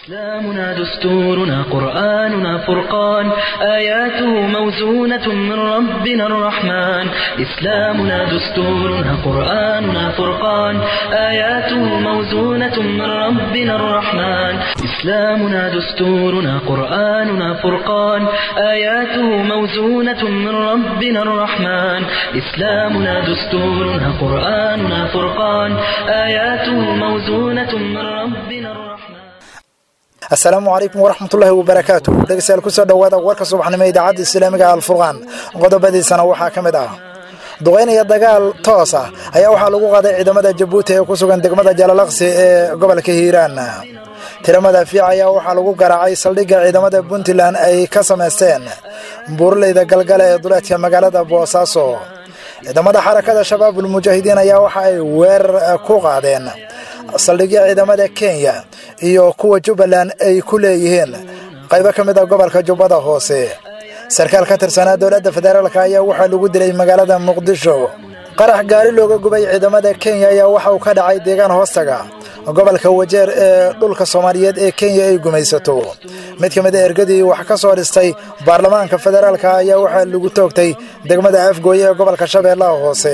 إسلامنا دستورنا قرآننا فرقان آياته موزونة من ربنا الرحمن إسلامنا دستورنا قرآننا فرقان آياته موزونة من ربنا الرحمن إسلامنا دستورنا قرآننا فرقان آياته موزونة من ربنا الرحمن إسلامنا دستورنا قرآننا فرقان آياته موزونة من ربنا الرحمن asalaamu calaykum waraxmatullaahi wabarakaatu dhegeystayaal kusoo dhowaada warka subaxnimo idaacadda islaamiga alfurqaan qodobadiisana waxaa ka mid ah duqaynaya dagaal toos ah ayaa waxaa lagu qaaday ciidamada jabuuti ee ku sugan degmada jalalaqsi ee gobolka hiiraan tiramada fiic ayaa waxaa lagu garaacay saldhigga ciidamada puntland ay ka samaysteen buuraleyda galgale ee duleedka magaalada boosaaso ciidamada xarakada shabaabul mujaahidiin ayaa waxa ay weerar ku qaadeen saldhigya ciidamada kenya iyo kuwa jubbaland ay ku leeyihiin qaybo ka mid a gobolka jubbada hoose sarkaal ka tirsanaa dowladda federaalk ayaa waxaa lagu dilay magaalada muqdisho qarax gaari looga gubay ciidamada kenya ayaa waxa uu ka dhacay deegaan hoostaga gobolka wajeer ee dhulka soomaaliyeed ee kenya ay gumaysato mid ka mid a ergadii wax ka soo dhistay baarlamaanka federaalk ayaa waxaa lagu toogtay degmada afgooye ee gobolka shabeellaha hoose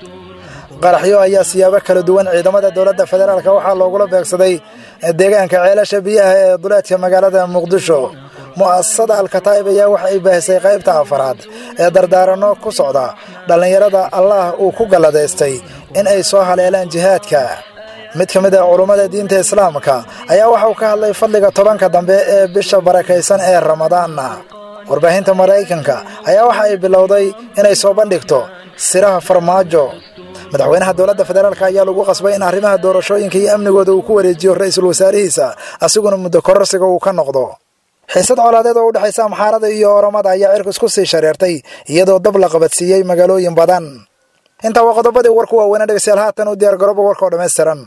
qaraxyo ayaa siyaabo kala duwan ciidamada dowladda federaalk waxaa loogula beegsaday deegaanka ceelasha biyaha ee duleedka magaalada muqdisho mu'asasada alkataa'ib ayaa waxa ay baahisay qaybta afaraad ee dardaaranno ku socda dhallinyarada allah uu ku galladaystay in ay soo haleelaan jihaadka mid ka mid a culummada diinta islaamka ayaa waxauu ka hadlay fadliga tobanka dambe ee bisha barakaysan ee ramadaanna warbaahinta maraykanka ayaa waxa ay bilowday inay soo bandhigto siraha farmaajo madaxweynaha dowladda federaalk ayaa lagu qasbay in arrimaha doorashooyinka iyo amnigooda uu ku wareejiyo ra-iisul wasaarihiisa asiguna muddo kororsiga uu ka noqdo xiisad colaadeed oo u dhexaysa amxaarada iyo oromada ayaa cirku isku sii shareertay iyadoo dab la qabadsiiyey magaalooyin badan intaa waa qodobadii warku waaweynaa dhegeystayaal haatan u diyaar garooba warka oo dhammaystiran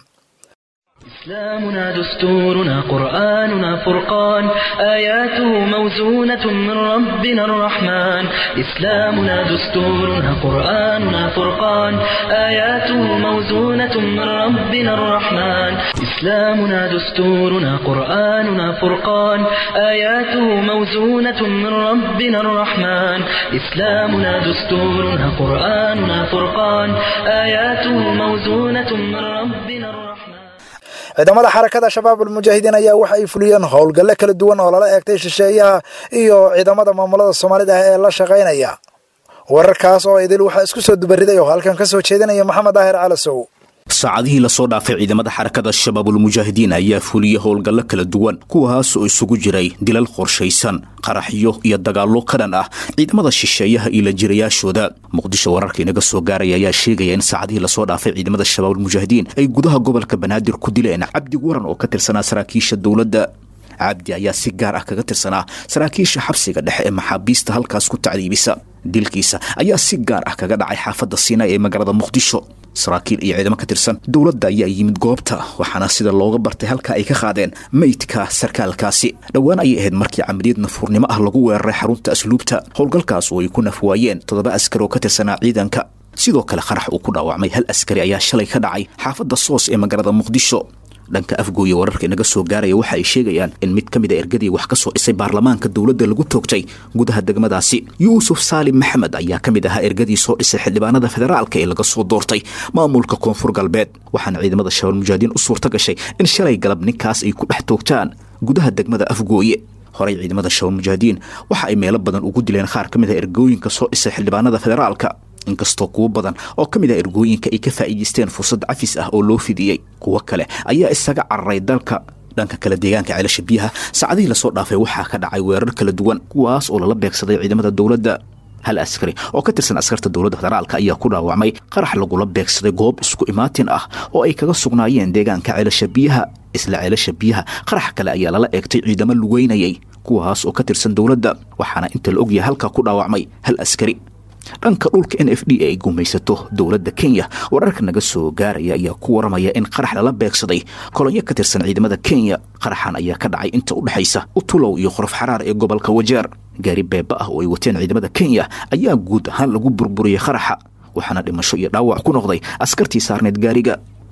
إسلامنا دستورنا قرآننا فرقان آياته موزونة من ربنا الرحمن إسلامنا دستورنا قرآننا فرقان آياته موزونة من ربنا الرحمن إسلامنا دستورنا قرآننا فرقان آياته موزونة من ربنا الرحمن إسلامنا دستورنا قرآننا فرقان آياته موزونة من ربنا الرحمن ciidamada xarakada shabaabul mujaahidiin ayaa waxa ay fuliyeen howlgalle kala duwan oo lala eegtay shisheeyaha iyo ciidamada maamulada soomaalida ah ee la shaqaynaya wararkaas oo idil waxaa isku soo dubariday oo halkan ka soo jeedinaya maxamed daahir calasow saacadihii lasoo dhaafay ciidamada xarakada shabaabulmujaahidiin ayaa fuliyey howlgallo kala duwan kuwaas oo isugu jiray dilal qorshaysan qaraxyo iyo dagaallo ka dhan ah ciidamada shisheeyaha iyo la jirayaashooda muqdisho wararka inaga soo gaaraya ayaa sheegaya in saacadihii lasoo dhaafay ciidamada shabaabulmujaahidiin ay gudaha gobolka banaadir ku dileen cabdi waran oo ka tirsanaa saraakiisha dowladda cabdi ayaa si gaar ah kaga tirsanaa saraakiisha xabsiga dhexe ee maxaabiista halkaas ku tacdiibisa dilkiisa ayaa si gaar ah kaga dhacay xaafadda siinay ee magaalada muqdisho saraakiil iyo ciidamo ka tirsan dowladda ayaa yimid goobta waxaana sida looga bartay halka ay ka qaadeen meydka sarkaalkaasi dhowaan ayay ahayd markii camaliyad nafuurnimo ah lagu weeraray xarunta asluubta howlgalkaas oo ay ku nafwaayeen toddoba askari oo ka tirsanaa ciidanka sidoo kale qarax uu ku dhaawacmay hal askari ayaa shalay ka dhacay xaafadda soos ee magaalada muqdisho dhanka afgooye wararka inaga soo gaaraya waxa ay sheegayaan in mid ka mid a ergadii wax ka soo dhisay baarlamaanka dowladda lagu toogtay gudaha degmadaasi yuusuf saalim maxamed ayaa ka mid ahaa ergadii soo dhisay xildhibaanada federaalka ee laga soo doortay maamulka koonfur galbeed waxaana ciidamada shabaal mujaahidiin u suurta gashay in shalay galab ninkaas ay ku dhex toogtaan gudaha degmada afgooye horey ciidamada shabaal mujaahidiin waxa ay meelo badan ugu dileen qaar ka mid a ergooyinka soo dhisay xildhibaanada federaalka inkastoo kuwo badan oo ka mid ah ergooyinka ay ka faa'iidaysteen fursad cafis ah oo loo fidiyey kuwo kale ayaa isaga cararay dalka dhanka kale deegaanka ceelasha biyaha saacadihii lasoo dhaafay waxaa ka dhacay weerar kala duwan kuwaas oo lala beegsaday ciidamada dowladda hal askari oo ka tirsan askarta dowladda federaalka ayaa ku dhaawacmay qarax lagula beegsaday goob isku imaatin ah oo ay kaga sugnaayeen deegaanka ceelasha biyaha isla ceelasha biyaha qarax kale ayaa lala eegtay ciidamo lugeynayay kuwaas oo ka tirsan dowladda waxaana inta la ogyahay halkaa ku dhaawacmay hal askari dhanka dhulka n f d ay gumaysato dowladda kenya wararka naga soo gaaraya ayaa ku waramaya in qarax lala beegsaday kolonyo ka tirsan ciidamada kenya qaraxan ayaa ka dhacay inta u dhexaysa utulow iyo qorof xaraar ee gobolka wajeer gaari beeba ah oo ay wateen ciidamada kenya ayaa guud ahaan lagu burburiyey qaraxa waxaana dhimasho iyo dhaawac ku noqday askartii saarneed gaariga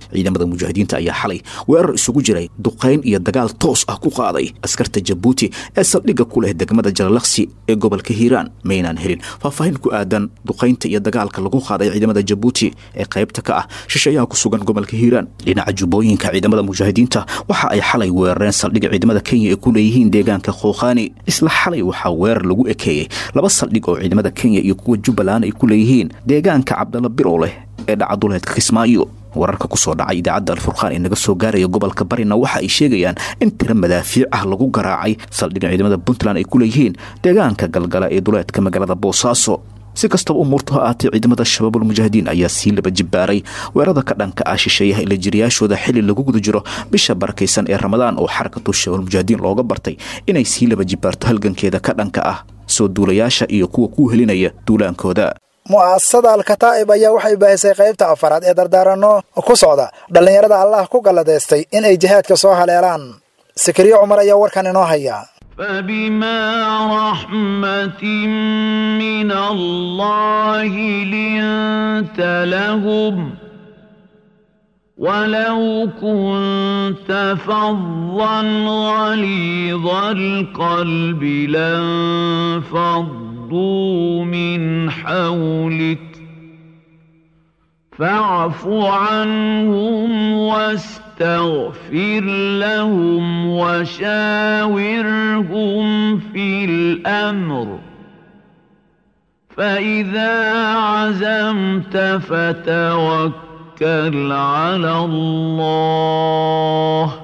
ciidamada mujaahidiinta ayaa xalay weerar isugu jiray duqayn iyo dagaal toos ah ku qaaday askarta jabuuti ee saldhigga ku leh degmada jalalaqsi ee gobolka hiiraan maynaan helin faahfaahin ku aadan duqaynta iyo dagaalka lagu qaaday ciidamada jabuuti ee qaybta ka ah shisheeyaha ku sugan gobolka hiiraan dhinaca jubbooyinka ciidamada mujaahidiinta waxa ay xalay weerareen saldhigga ciidamada kenya ee ku leeyihiin deegaanka khookhaani isla xalay waxaa weerar lagu ekeeyey laba saldhig oo ciidamada kenya iyo kuwa jubbaland ay ku leeyihiin deegaanka cabdalla birow leh ee dhacaduleedka kismaayo wararka ku soo dhacay idaacadda alfurqaan ee naga soo gaaraya gobolka barina waxa ay sheegayaan in tiro madaafiic ah lagu garaacay saldhigga ciidamada puntland ay ku leeyihiin deegaanka galgala ee duleedka magaalada boosaaso si kastaba umuurtu ha aatee ciidamada shabaabul mujaahidiin ayaa sii laba jibbaaray weerada ka dhanka ah shisheeyaha ila jiriyaashooda xili lagu guda jiro bisha barakaysan ee ramadaan oo xarakatu shabaabul mujaahidiin looga bartay inay sii laba jibbaarto halgankeeda ka dhanka ah soo duulayaasha iyo kuwa ku helinaya duulaankooda mu'asasada alkataa'ib ayaa waxay baahisay qaybta afaraad ee dardaaranno ku socda dhallinyarada allah ku galladaystay in ay jihaadka soo haleelaan sakariye cumar ayaa warkan inoo haya فبما رحمة من الله لنت لهم ولو كنت فظا غليظ القلب لانفضوا من حولك فاعف عنهم واستغفر لهم وشاورهم في الأمر فإذا عزمت فتوكل على الله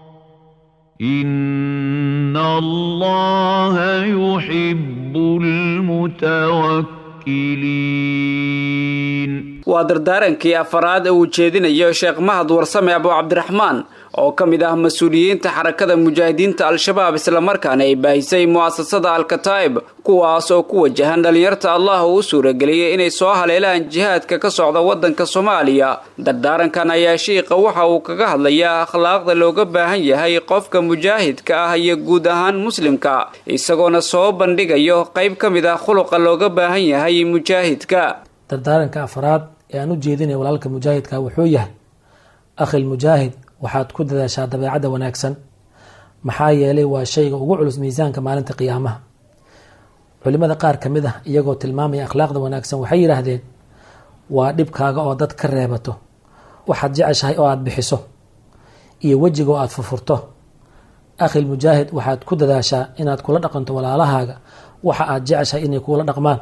إن الله يحب المتوكلين waa dardaarankii afaraad ee uu jeedinayo sheekh mahad warsame abu cabdiraxmaan oo ka mid ah mas-uuliyiinta xarakada mujaahidiinta al-shabaab islamarkaana ay baahisay mu'asasada al-kataa'ib kuwaas oo ku wajahan dhallinyarta allah uu u suurageliyey inay soo haleelaan jihaadka ka socda waddanka soomaaliya dardaarankan ayaa shiiqa waxa uu kaga hadlayaa akhlaaqda looga baahan yahay qofka mujaahidka ah iyo guud ahaan muslimka isagoona soo bandhigayo qayb ka mid ah khuluqa looga baahan yahay mujaahidka dardaaranka afraad ee aan u jeedinaya walaalka mujaahidka wuxuu yahay akhil mujaahid waxaad ku dadaashaa dabeecadda wanaagsan maxaa yeelay waa shayga ugu culus miisaanka maalinta qiyaamaha culimada qaar ka mid ah iyagoo tilmaamaya akhlaaqda wanaagsan waxay yidhaahdeen waa dhibkaaga oo dad ka reebato waxaad jeceshahay oo aada bixiso iyo wejiga oo aada furfurto akhil mujaahid waxaad ku dadaashaa inaad kula dhaqanto walaalahaaga waxa aad jeceshahay inay kuula dhaqmaan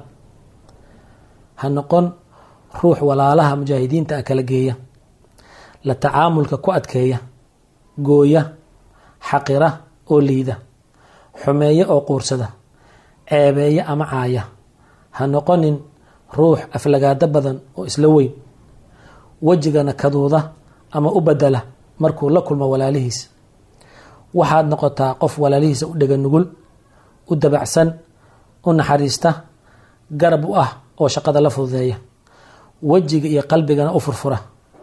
ha noqon ruux walaalaha mujaahidiinta ah kala geeya la tacaamulka ku adkeeya gooya xaqira oo liida xumeeya oo quursada ceebeeya ama caaya ha noqonin ruux aflagaado badan oo isla weyn wejigana kaduuda ama u bedela markuu la kulmo walaalihiis waxaad noqotaa qof walaalihiisa u dhega nugul u dabacsan u naxariista garab u ah oo shaqada la fududeeya wejiga iyo qalbigana u furfura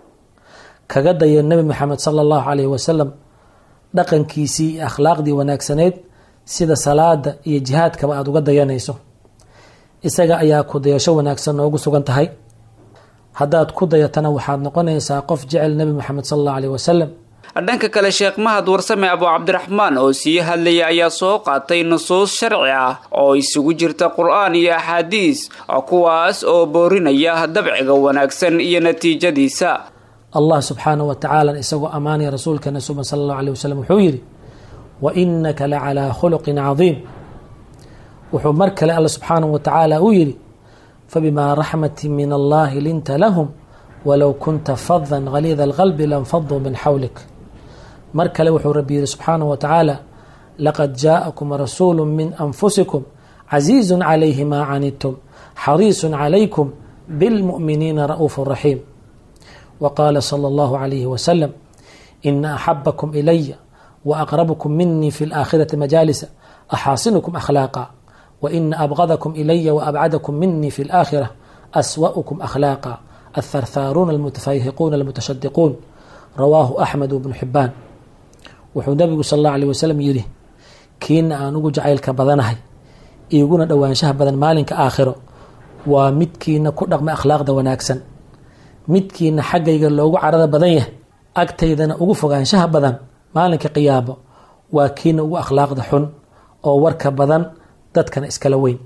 kaga daya nebi maxamed sala allahu calayhi wasalam dhaqankiisii iyo akhlaaqdii wanaagsaneyd sida salaada iyo jihaadkaba aada uga dayanayso isaga ayaa ku dayasho wanaagsan noogu sugan tahay haddaad ku dayatana waxaad noqonaysaa qof jecel nebi moxamed sala allahu aleyh wasalam dhanka kale sheekh mahad warsame abu cabdiraxmaan oo sii hadlaya ayaa soo qaatay nusuus sharci ah oo isugu jirta qur-aan iyo axaadiis kuwaas oo boorinaya dabciga wanaagsan iyo natiijadiisa allah subxaanahu wa tacaala isagoo ammaanaya rasuulkeena suban sala allahu aleyh wasalam wuxuu yidhi wa inaka la calaa khuluqin cadiim wuxuu mar kale alla subxaanahu wa tacaala uu yidhi fabimaa raxmati min allahi linta lahum walow kunta fadan haliida alqalbi lanfaduu min xawlik mar kale wuxuu rabbi yihi subxaanahu wa tacaala laqad jaa'akum rasuulu min anfusikum casiizun calayhi maa canidtum xariisun calaykum bilmu'miniina ra'uufu raxiim wa qaala sala allahu calayhi wasalam ina axabakum ilaya wa aqrabkum minii fi laakhirati majaalisa axaasinukum akhlaaqa wa ina abgadakum ilaya wa abcadakum minii fi laakhira aswa'ukum akhlaaqa atharthaaruuna almutafayhiquuna almutashadiquun rawaahu axmed bnu xibaan wuxuu nabigu sal allahu alيh wasalam yidhi kiina aan ugu jacaylka badanahay iiguna dhowaanshaha badan maalinka aakhiro waa midkiina ku dhaqma akhlaaqda wanaagsan midkiina xaggayga loogu carada badan yahay agtaydana ugu fogaanshaha badan maalinka qiyaabo waa kiina ugu akhlaaqda xun oo warka badan dadkana iskala weyn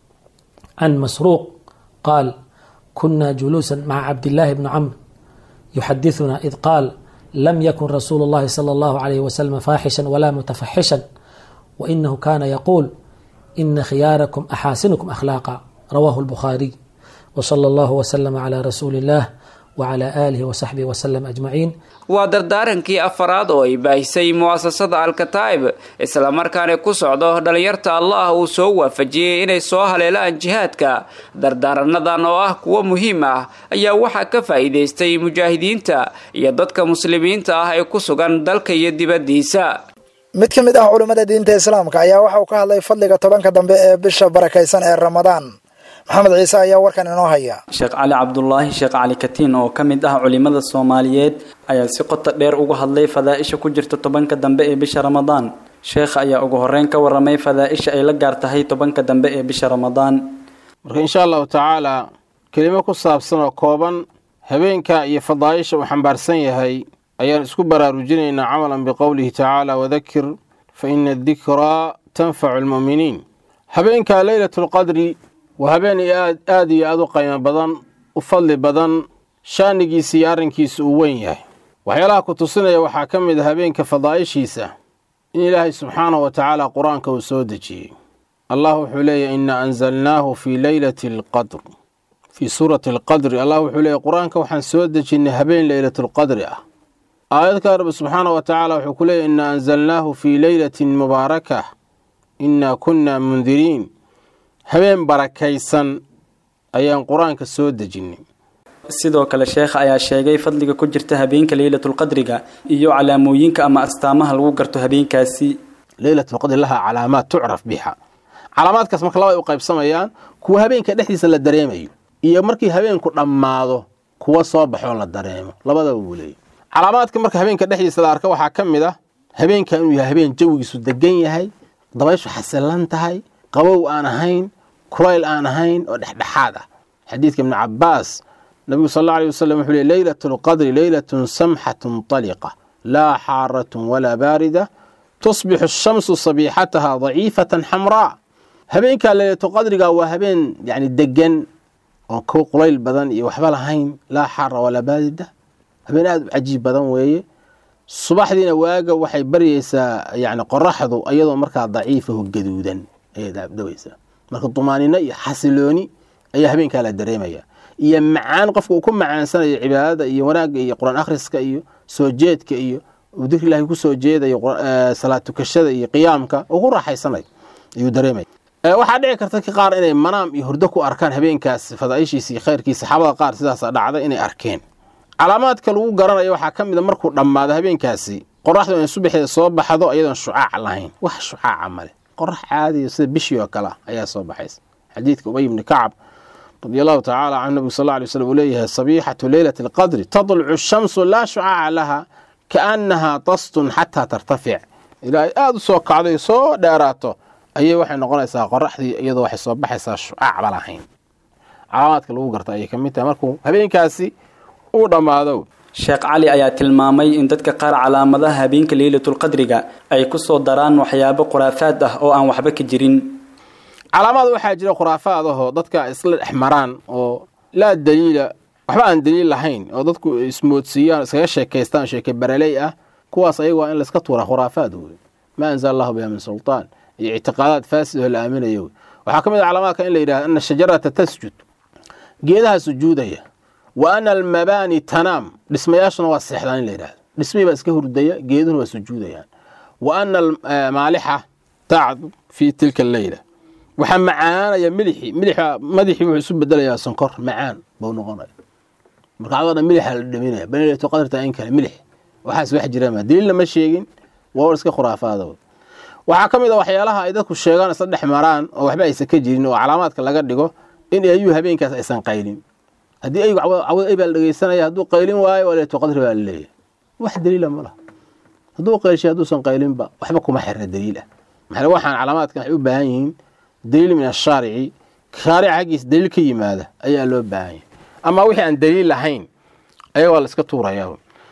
can masruuq qaal kuna juluusa maca cabdillaahi bni camr yuxadithuna id qaal lam yakun rasuulu اllahi salى اllahu alayh wasalam faaxishan wala mutafaxishan wainahu kana yaquul ina khiyaarakum axaasinukum akhlaaqa rawahu اlbukhaariy wsala allahu wslama cla rasuuli اllah wcla aalihi wsaxbihi wslm ajmaciin waa dardaarankii afaraad oo ay baahisay mu'asasada alkataa'ib islamarkaana ku socdo dhallinyarta allah uu soo waafajiyey inay soo haleelaan jihaadka dardaaranadan oo ah kuwo muhiim ah ayaa waxaa ka faa'iidaystay mujaahidiinta iyo dadka muslimiinta ah ee ku sugan dalka iyo dibaddiisa mid ka mid ah culummada diinta islaamka ayaa waxa uu ka hadlay fadliga tobanka dambe ee bisha barakaysan ee ramadaan maxamed ciise ayaa warkan inoo haya sheekh cali cabdulaahi sheekh cali katiin oo ka mid ah culimada soomaaliyeed ayaa si qoto dheer uga hadlay fadaaisha ku jirta tobanka dambe ee bisha ramadaan sheekha ayaa ugu horeyn ka waramay fadaaisha ay la gaar tahay tobanka dambe ee bisha ramadaan marka insha allahu tacaala kelimo ku saabsan oo kooban habeenka iyo fadaaisha uu xambaarsan yahay ayaan isku baraarujinaynaa camalan biqowlihi tacaala wadakir fa ina adikraa tanfacu almu'miniin habeenka leylatulqadri waa habeen aad aad iyo aad u qiimo badan u fadli badan shaanigiisa iyo arrinkiisa uu weyn yahay waxyaalaha ku tusinaya waxaa ka mid a habeenka fadaa'ishiisa in ilaahay subxaanahu wa tacaala qur-aanka uu soo dejiyey allah wuxuu leeyahy inna anzalnaahu fii leylati alqadr fii suurati alqadri allah wuxuu leeyahy qur-aanka waxaan soo dejinnay habeen leylatulqadri ah aayadka rabbi subxaanahu wa tacaala wuxuu ku leeyahy inna anzalnaahu fii leylatin mubaarakah innaa kunna mundiriin habeen barakaysan ayaan qur-aanka soo dejinnay sidoo kale sheekha ayaa sheegay fadliga ku jirta habeenka leylatulqadriga iyo calaamooyinka ama astaamaha lagu garto habeenkaasi leylatulqadri lahaa calaamaad tucraf biha calaamaadkaas marka laba ay u qaybsamayaan kuwa habeenka dhexdiisa la dareemayo iyo markii habeenku dhammaado kuwa soo baxoo la dareemo labadaba buu leeyay calaamaadka marka habeenka dhexdiisa la arka waxaa ka mid ah habeenka inuu yahay habeen jawigiisu degan yahay dabayshu xasilan tahay qabow aan ahayn kulayl aan ahayn oo dhexdhexaad ah xadiidka ibni cabaas nabigu sal alla alay wasalam wuxuu ley leylat lqadri leylatun samxatun taliqa laa xaaratun walaa baarida tusbixu ashamsu sabiixataha daciifatan xamraa habeenkaa leylatulqadriga waa habeen yani degan oon ku qulayl badan iyo waxba lahayn laa xaara walaa baarida habeen aad u cajiib badan weeye subaxdiina waaga waxay baryaysaa yani qoraxdu iyadoo markaa daciifaho gaduudan ayay daabdawaysaa marka dumaanino iyo xasilooni ayaa habeenkaa la dareemaya iyo macaan qofka uu ku macaansanayo cibaadada iyo wanaagga iyo qur-aan akhriska iyo soo jeedka iyo uu dikri ilaahay kusoo jeedayo salaad tukashada iyo qiyaamka uu ku raaxaysanayo ayuu dareemaya waxaa dhici karta ka qaar inay manaam iyo hurdo ku arkaan habeenkaas fadaaishiisa iyo khayrkiisa saxaabada qaar sidaasa dhacda inay arkeen calaamaadka lagu garanayo waxaa ka mid a markuu dhammaado habeenkaasi qoraxdu inay subaxeeda soo baxdo iyadoon shucaac lahayn wax shucaaca male qorax caadiyo sida bishii oo kale ayaa soo baxaysa xadiidka ubay ibni kacab radi allahu tacaala canhu nabigu sal alay slm uu leeyahay sabiixatu leylati alqadri tadlucu ashamsu laa shucaaca laha kaannahaa tastun xataa tartafic ilaahay aada u soo kacday soo dheeraato ayay waxay noqonaysaa qoraxdii iyadoo waxay soo baxaysaa shucaacba lahayn calaamaadka lagu garta ayay ka mid tahay markuu habeenkaasi uu dhammaado sheekh cali ayaa tilmaamay in dadka qaar calaamadaha habeenka leylatulqadriga ay ku soo daraan waxyaabo khuraafaad ah oo aan waxba ka jirin calaamaad waxaa jira khuraafaad ahoo dadka isla dhex maraan oo laa daliila waxba aan daliil lahayn oo dadku ismoodsiiyaan iskaga sheekaystaan sheeke baraley ah kuwaas ayaga waa in layska tuuraa khuraafaad wey maa anzala allahu biha min sultaan iyo ictiqaadaad faasid oo la aaminayo wey waxaa ka mid a calaamaadka in la yidhahda ana shajarata tasjud geedaha sujuudaya wa ana almabaani tanaam dhismayaashuna waa seexdaan in la yidhahdo dhismihii baa iska hurdaya geeduhuna waa sujuudayaan wa ana maalixa tacdu fii tilka alleyla waxaa macaanaya milixii milixa madaxii wuxuu isu bedelayaa sonkor macaan buu noqonaya marka adoo dhan milixa la dhaminaya banilatu qadarta in kale milix waxaas wax jirama daliilna ma sheegin waa war iska khuraafaada waxaa ka mid a waxyaalaha ay dadku sheegaan isla dhex maraan oo waxba aysan ka jirin oo calaamaadka laga dhigo in ayuu habeenkaas aysan qaylin haddii aygu cawad ay baa la dhegeysanaya hadduu qaylin waayo waa leetu qadri baa la leeyahay wax daliila ma laha hadduu qaylshay hadduusan qaylinba waxba kuma xirna daliil ah maxaa waxaan calaamaadkan waxay u baahan yihiin daliil min ashaarici shaarica xaggiisa daliil ka yimaada ayaa loo baahan yahay ama wixii aan daliil lahayn ayaga waa la iska tuurayaa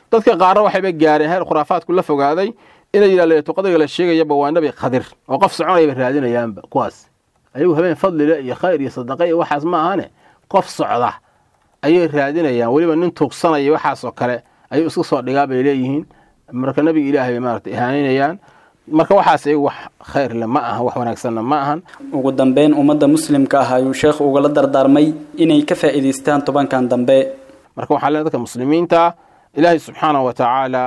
dadka qaarna waxayba gaareen heer khuraafaadku la fogaaday inay yidhaa leetulqadriga la sheegayaba waa nabi khadir oo qof soconayaba raadinayaanba kuwaas ayagu habeen fadlile iyo khayr iyo sadaqa iyo waxaas ma ahane qof socda ayay raadinayaan weliba nin tuugsanaya waxaasoo kale ayuu iska soo dhigaa bay leeyihiin marka nabiga ilaahay bay maarata ihaanaynayaan marka waxaas iyagu wax khayrle ma aha wax wanaagsanna ma ahan ugu dambeyn ummadda muslimka ah ayuu sheekhu ugala dardaarmay inay ka faa'iidaystaan tobankan dambe marka waxaa lee dadka muslimiinta ilaahay subxaana wa tacaala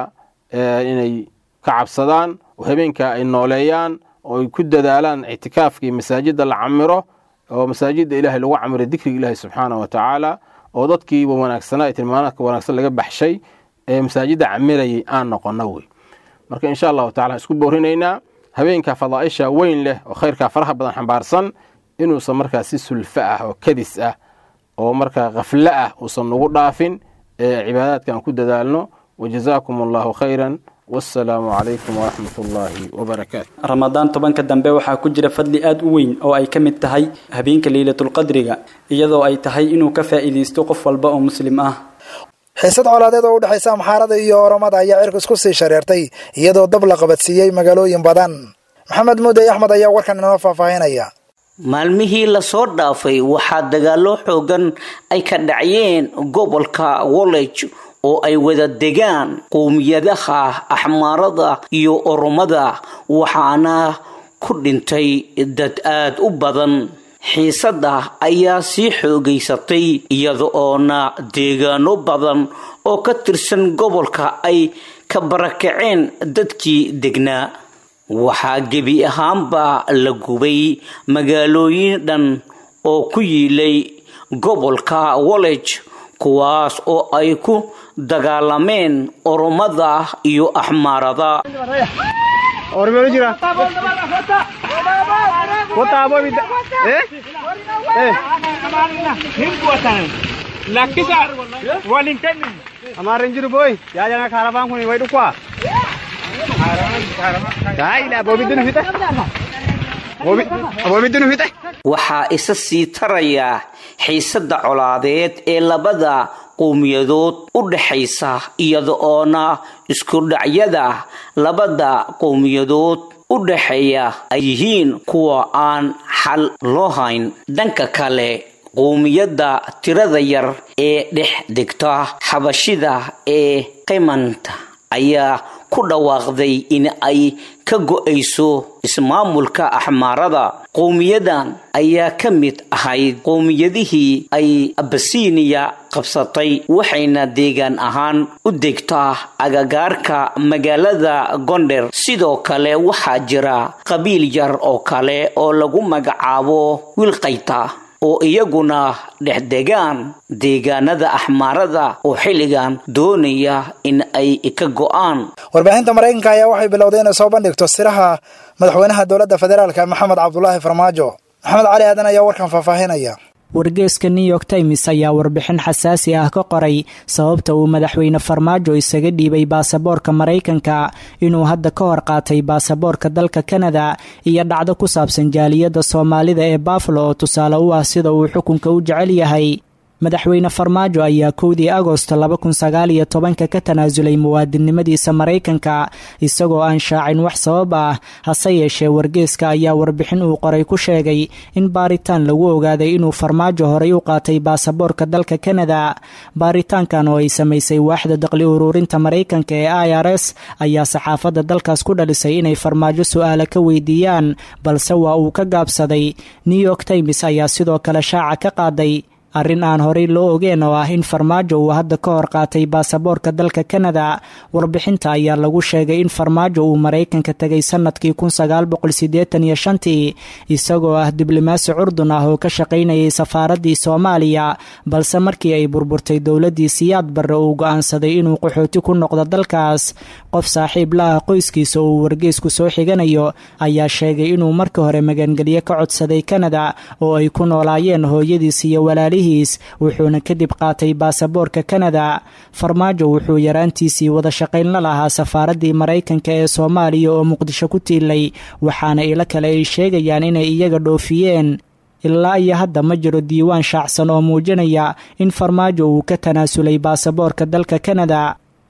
inay ka cabsadaan oo habeenka ay nooleeyaan oo ay ku dadaalaan ictikaafka iyo masaajidda la camiro oo masaajidda ilaahay lagu camiro dikriga ilaahay subxaana wa tacaala oo dadkiiba wanaagsanaa ee tilmaanaadka wanaagsan laga baxshay ee masaajidda camirayay aan noqono wey marka insha allahu tacala isku boorinaynaa habeenka fadaa'isha weyn leh oo khayrkaa faraha badan xambaarsan inuusan markaa si sulfo ah oo kadis ah oo markaa khaflo ah uusan nagu dhaafin ee cibaadaadka aan ku dadaalno wajazaakum allahu khayran wassalaamu calaykum waraxmat ullaahi wabarakaatu ramadaan tobanka dambe waxaa ku jira fadli aad u weyn oo ay ka mid tahay habeenka leylatulqadriga iyadoo ay tahay inuu ka faa'iidaysto qof walba oo muslim ah xiisad colaadeed oo u dhexaysa amxaarada iyo oromada ayaa cirka isku sii shareertay iyadoo dab la qabadsiiyey magaalooyin badan maxamed muudey axmed ayaa warkan inoo faahfaahinaya maalmihii lasoo dhaafay waxaa dagaallo xoogan ay ka dhacayeen gobolka wollege oo ay wada degaan qowmiyadaha axmaarada iyo oromada waxaana ku dhintay dad aad u badan xiisadda ayaa sii xoogaysatay iyada oona deegaano badan oo ka tirsan gobolka ay ka barakaceen dadkii degnaa waxaa gebi ahaanba la gubay magaalooyin dhan oo ku yiilay gobolka wollege kuwaas oo ay ku dagaalameen oromada iyo axmaarada waxaa isa sii taraya xiisadda colaadeed ee labada qowmiyadood u dhexaysa iyada oona iskudhacyada labada qowmiyadood u dhexeeya ay yihiin kuwa aan xal loo hayn dhanka kale qowmiyadda tirada yar ee dhex degta xabashida ee qimanta ayaa ku dhawaaqday in ay ka go-ayso ismaamulka axmaarada qowmiyadan ayaa ka mid ahayd qowmiyadihii ay abasiniya qabsatay waxayna deegaan ahaan u degtaa agagaarka magaalada gonder sidoo kale waxaa jira qabiil yar oo kale oo lagu magacaabo wilkayta oo iyaguna dhexdegaan deegaanada axmaarada oo xilligan doonaya in ay ka go-aan warbaahinta maraykanka ayaa waxay bilowday inay soo bandhigto siraha madaxweynaha dowladda federaalka maxamed cabdulaahi farmaajo maxamed cali aadan ayaa warkan faahfaahinaya wargeeska new york times ayaa warbixin xasaasi ah ka qoray sababta uu madaxweyne farmaajo isaga dhiibay baasaboorka maraykanka inuu hadda ka hor qaatay baasaboorka dalka kanada iyo dhacdo ku saabsan jaaliyadda soomaalida ee bafalo oo tusaale u ah sida uu xukunka u jecel yahay madaxweyne farmaajo ayaa kowdii agosto laba kun sagaal iyo tobanka ka tanaasulay muwaadinnimadiisa maraykanka isagoo aan shaacin wax sabab ah hase yeeshee wargeeska ayaa warbixin uu qoray ku sheegay in baaritaan lagu ogaaday inuu farmaajo horay u qaatay baasaboorka dalka kanada baaritaankan oo ay samaysay waaxda daqli uruurinta maraykanka ee i r s ayaa saxaafadda dalkaas ku dhalisay inay farmaajo su-aala ka weydiiyaan balse waa uu ka gaabsaday new york times ayaa sidoo kale shaaca ka qaaday arrin aan horey loo ogeen oo ah in farmaajo uu hadda ka hor qaatay baasaboorka dalka kanada warbixinta ayaa lagu sheegay in farmaajo uu maraykanka tegay sanadkii kun sagaal boqol siddeetan iyo shantii isagoo ah diblomaasi curdun ah oo ka shaqaynayay safaaraddii soomaaliya balse markii ay burburtay dowladdii siyaad barre uu go-aansaday inuu qaxooti ku noqdo dalkaas qof saaxiib la ah qoyskiisa uu wargeysku soo xiganayo ayaa sheegay inuu markii hore magangelyo ka codsaday kanada oo ay ku noolaayeen hooyadiis iyo walaalihiis wuxuuna kadib qaatay baasaboorka kanada farmaajo wuxuu yaraantiisii wada shaqayn la lahaa safaaraddii maraykanka ee soomaaliya oo muqdisho ku tiilay waxaana ilo kale ay sheegayaan inay iyaga dhoofiyeen ilaa iyo hadda ma jiro diiwaan shaacsan oo muujinaya in farmaajo uu ka tanaasulay baasaboorka dalka kanada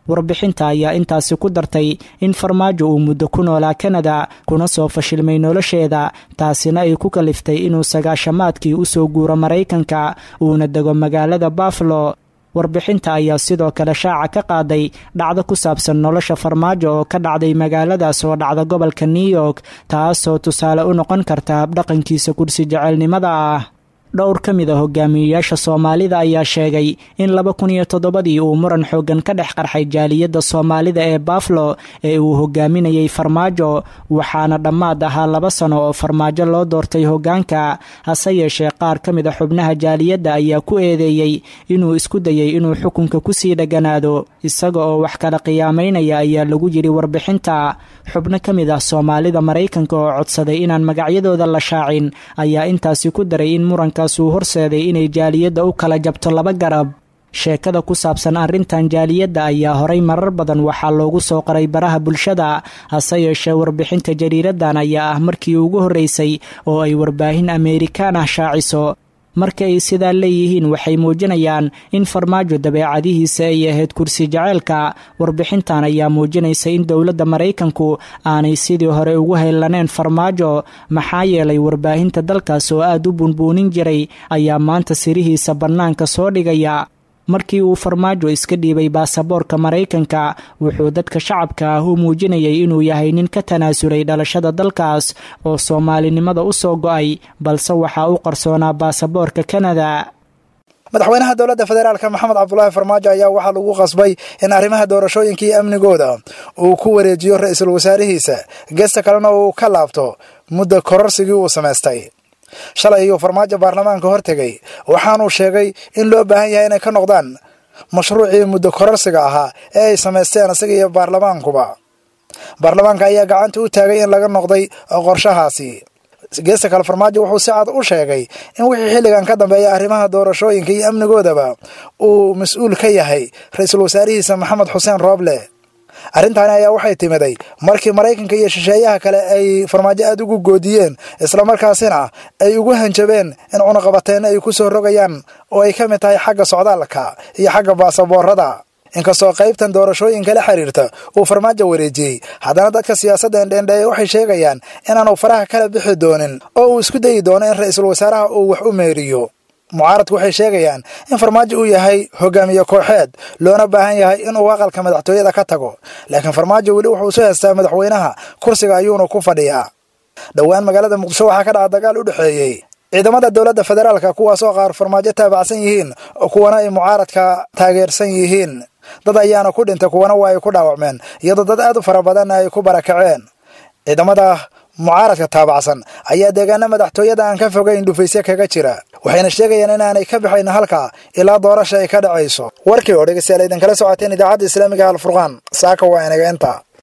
warbixinta ayaa intaasi ku dartay in farmaajo uu muddo ku noolaa kanada kuna soo fashilmay nolosheeda taasina ay ku kaliftay inuu sagaashamaadkii usoo guuro maraykanka uuna dego magaalada bafalo warbixinta ayaa sidoo kale shaaca ka qaaday dhacdo ku saabsan nolosha farmaajo oo ka dhacday magaaladaas oo dhacda gobolka new york taasoo tusaale u noqon karta habdhaqankiisa kursi jecelnimada ah dhowr ka mid a hogaamiyeyaasha soomaalida ayaa sheegay in laba kun iyo toddobadii uu muran xooggan ka dhex qarxay jaaliyadda soomaalida ee baflo ee uu hogaaminayay farmaajo waxaana dhammaad ahaa laba sano oo farmaajo loo doortay hoggaanka hase yeeshee qaar ka mid a xubnaha jaaliyadda ayaa ku eedeeyey inuu isku dayay inuu xukunka kusii dheganaado isaga oo wax kala qiyaamaynaya ayaa lagu yidhi warbixinta xubno ka mid ah soomaalida maraykanka oo codsaday inaan magacyadooda la shaacin ayaa intaasi ku daray in muranka uu horseeday inay jaaliyadda u kala jabto laba garab sheekada ku saabsan arrintan jaaliyadda ayaa horay marar badan waxaa loogu soo qoray baraha bulshada hase yeeshee warbixinta jariiradan ayaa ah markii ugu horreysay oo ay warbaahin ameerikaan ah shaaciso marka ay sidaa leeyihiin waxay muujinayaan in farmaajo dabeecadihiisa ay ahayd kursi jaceylka warbixintan ayaa muujinaysa in dowladda maraykanku aanay sidii hore ugu haylaneen farmaajo maxaa yeelay warbaahinta dalkaas oo aad u bunbuunin jiray ayaa maanta sirihiisa bannaanka soo dhigaya markii uu farmaajo iska dhiibay baasaboorka maraykanka wuxuu dadka shacabka ah u muujinayay inuu yahay nin ka tanaasulay dhalashada dalkaas oo soomaalinimada u soo go'ay balse waxaa u qarsoonaa baasaboorka kanada madaxweynaha dowladda federaalk maxamed cabdulaahi farmaajo ayaa waxaa lagu qasbay in arrimaha doorashooyinka iyo amnigooda uu ku wareejiyo ra-iisul wasaarihiisa geesta kalena uu ka laabto muddo kororsigii uu samaystay shalay ayuu farmaajo baarlamaanka hortegay waxaanuu sheegay in loo baahan yahay inay ka noqdaan mashruucii muddo kororsiga ahaa ee ay samaysteen isaga iyo baarlamaankuba baarlamaanka ayaa gacanta u taagay in laga noqday qorshahaasi geesta kale farmaajo wuxuu si cad u sheegay in wixii xilligan ka dambeeya arrimaha doorashooyinka iyo amnigoodaba uu mas-uul ka yahay ra-iisul wasaarihiisa maxamed xuseen rooble arrintaani ayaa waxay timiday markii maraykanka iyo shisheeyaha kale ay farmaajo aad ugu goodiyeen islamarkaasina ay ugu hanjabeen in cunuqabateenna ay ku soo rogayaan oo ay ka mid tahay xagga socdaalka iyo xagga baasaboorada inkastoo qaybtan doorashooyinka la xiriirta uu farmaajo wareejiyey haddana dadka siyaasadda endheendheeye waxay sheegayaan inaanu faraha kala bixi doonin oo uu isku dayi doono in ra-iisul wasaaraha uu wax u meeriyo mucaaradku waxay sheegayaan in farmaajo uu yahay hogaamiye kooxeed loona baahan yahay inuu aqalka madaxtooyada ka tago laakiin farmaajo weli wuxuu soo heystaa madaxweynaha kursiga ayuuna ku fadhiyaa dhowaan magaalada muqdisho waxaa ka dhaca dagaal u dhexeeyey ciidamada dowladda federaalka kuwaasoo qaar farmaajo taabacsan yihiin kuwana ay mucaaradka taageersan yihiin dad ayaana ku dhintay kuwana waa ay ku dhaawacmeen iyadoo dad aad u fara badanna ay ku barakaceen ciidamada mucaaradka taabacsan ayaa deegaana madaxtooyada aan ka fogayn dhufaysyo kaga jira waxayna sheegayaan inaanay ka baxayn halkaa ilaa doorasha ay ka dhacayso warkii oo dhegeystayaal idinkala socoteen idaacadda islaamiga alfurqaan saaka waa inaga inta